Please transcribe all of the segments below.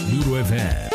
Noodle FM.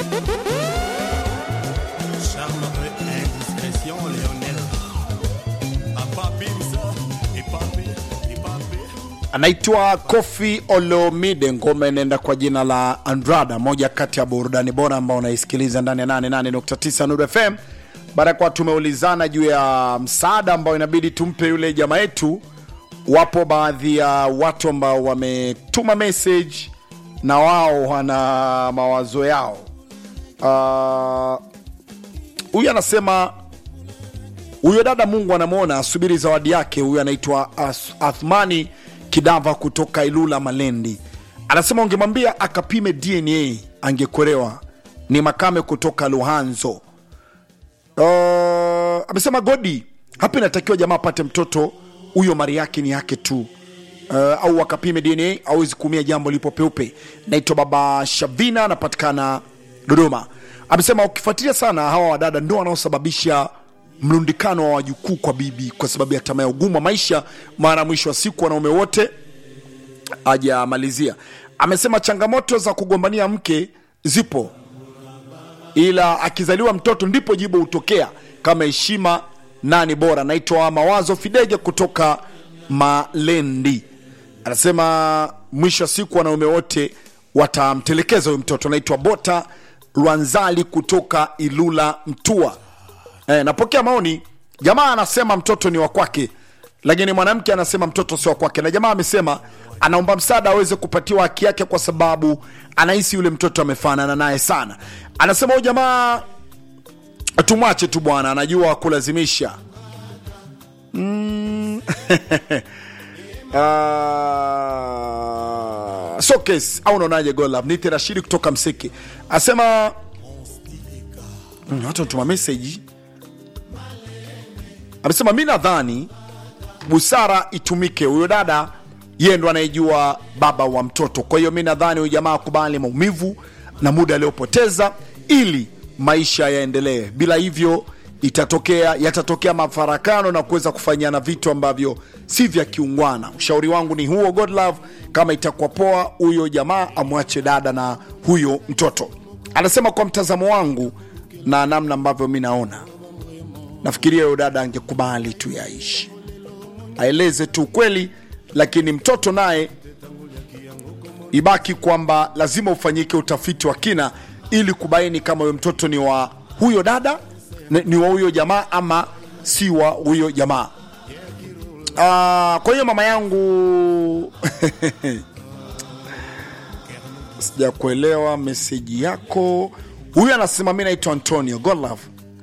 Charme et indiscrétion, Lionel. Papa Pimsa, et papi, et papi. anaitwa Kofi Olomide, ngoma inaenda kwa jina la Andrada, moja kati ya burudani bora ambao unaisikiliza ndani ya 88.9 Nuru FM. Baada ya kuwa tumeulizana juu ya msaada ambao inabidi tumpe yule jamaa yetu, wapo baadhi ya watu ambao wametuma message na wao wana mawazo yao. Ah, Huyu anasema huyo dada Mungu anamwona, asubiri zawadi yake. Huyu anaitwa As- Athmani Kidava kutoka Ilula Malendi, anasema ungemwambia akapime DNA angekwerewa. Ni Makame kutoka Luhanzo. Uh, amesema Godi hapa inatakiwa jamaa apate mtoto huyo, mali yake ni yake tu. Uh, au akapime DNA awezi kuumia jambo lipo peupe. Naitwa Baba Shavina, anapatikana Dodoma. Amesema ukifuatilia sana hawa wadada ndio wanaosababisha mlundikano wa wajukuu kwa bibi, kwa sababu ya tamaa ya ugumu wa maisha. Mara mwisho wa siku wanaume wote hajamalizia. Amesema changamoto za kugombania mke zipo, ila akizaliwa mtoto ndipo jibu hutokea kama heshima nani bora. Naitwa Mawazo Fidege kutoka Malendi, anasema mwisho wa siku wanaume wote watamtelekeza huyu mtoto. Naitwa Bota Lwanzali kutoka Ilula Mtua. Eh, napokea maoni. Jamaa anasema mtoto ni wa kwake, lakini mwanamke anasema mtoto sio wa kwake, na jamaa amesema anaomba msaada aweze kupatiwa haki yake kwa sababu anahisi yule mtoto amefanana naye sana. Anasema huyu jamaa tumwache tu bwana, anajua kulazimisha. Mm. Ah, so case au unaonaje? Golab nite Rashidi kutoka Mseki asema mm, watu tuma message amesema mi nadhani busara itumike. Huyo dada yeye ndo anayejua baba wa mtoto, kwa hiyo mi nadhani huyu jamaa akubali maumivu na muda aliyopoteza ili maisha yaendelee. Bila hivyo itatokea yatatokea mafarakano na kuweza kufanyiana vitu ambavyo si vya kiungwana. Ushauri wangu ni huo, God love, kama itakuwa poa, huyo jamaa amwache dada na huyo mtoto. Anasema kwa mtazamo wangu na namna ambavyo mi naona nafikiria huyo dada angekubali tu yaishi, aeleze tu ukweli, lakini mtoto naye ibaki kwamba lazima ufanyike utafiti wa kina ili kubaini kama huyo mtoto ni wa huyo dada, ni ni wa huyo jamaa ama si wa huyo jamaa. Ah, kwa hiyo mama yangu sijakuelewa meseji yako. Huyu anasema mi naitwa Antonio Godlove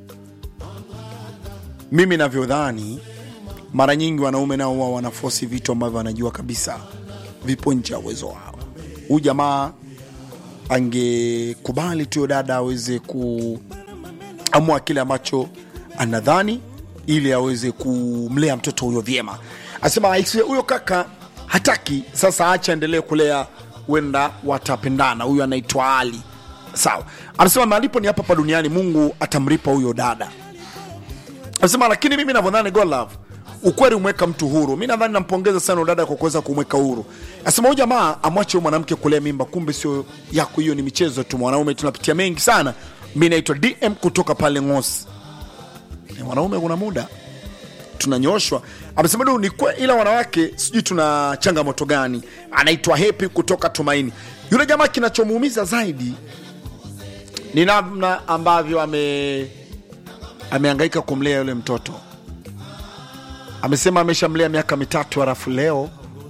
mimi navyodhani mara nyingi wanaume nao huwa wanafosi vitu ambavyo wanajua kabisa vipo nje ya uwezo wao. Huyu jamaa angekubali tu dada aweze kuamua kile ambacho anadhani ili aweze kumlea mtoto huyo vyema. Asema "Aisi, huyo kaka hataki, sasa acha endelee kulea, huenda watapendana. Huyu anaitwa Ali. Sawa, anasema malipo ni hapa hapa duniani, Mungu atamlipa huyo dada. Anasema lakini mimi navyodhani God love ukweli umweka mtu huru. Mi nadhani nampongeza sana huyo dada kwa kuweza kumweka huru. Anasema huyu jamaa amwache huyo mwanamke kulea mimba, kumbe sio yako, hiyo ni michezo tu. Mwanaume tunapitia mengi sana. Mi naitwa DM kutoka pale Ngosi. Ni wanaume kuna muda tunanyoshwa. Amesema du ni kwe, ila wanawake sijui tuna changamoto gani. Anaitwa Happy kutoka Tumaini. Yule jamaa kinachomuumiza zaidi ni namna ambavyo ame amehangaika kumlea yule mtoto. Amesema ameshamlea miaka mitatu, halafu leo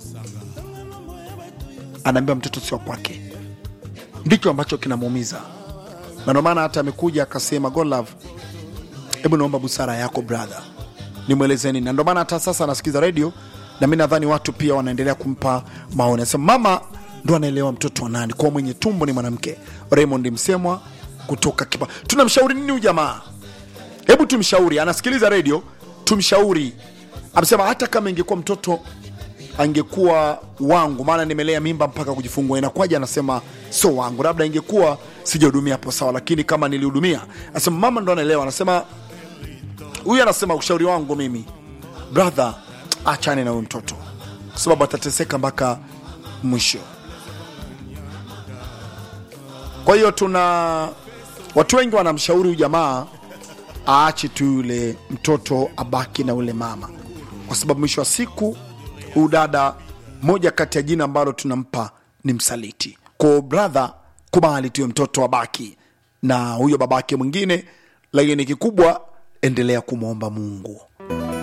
anaambia mtoto sio kwake. Ndicho ambacho kinamuumiza, na ndio maana hata amekuja akasema, God love, hebu naomba busara yako brother, nimwelezeni. Na ndio maana hata sasa anasikiza redio, na mi nadhani watu pia wanaendelea kumpa maoni. Anasema mama ndo anaelewa mtoto wa nani, kwa mwenye tumbo ni mwanamke. Raymond Msemwa kutoka Kipa. Tunamshauri nini huyu jamaa? hebu tumshauri, anasikiliza redio, tumshauri. Amesema hata kama ingekuwa mtoto angekuwa wangu, maana nimelea mimba mpaka kujifungua, inakuwaje? Anasema sio wangu, labda ingekuwa sijahudumia hapo sawa, lakini kama nilihudumia. Anasema mama ndo anaelewa. Anasema huyu, anasema ushauri wangu mimi brother, achane na huyu mtoto kwa sababu atateseka mpaka mwisho. kwa hiyo tuna watu wengi wanamshauri huyu jamaa aache tu yule mtoto abaki na yule mama kwa sababu mwisho wa siku huyu dada moja kati ya jina ambalo tunampa ni msaliti ko brother kubali tuyo mtoto abaki na huyo babake mwingine lakini kikubwa endelea kumwomba mungu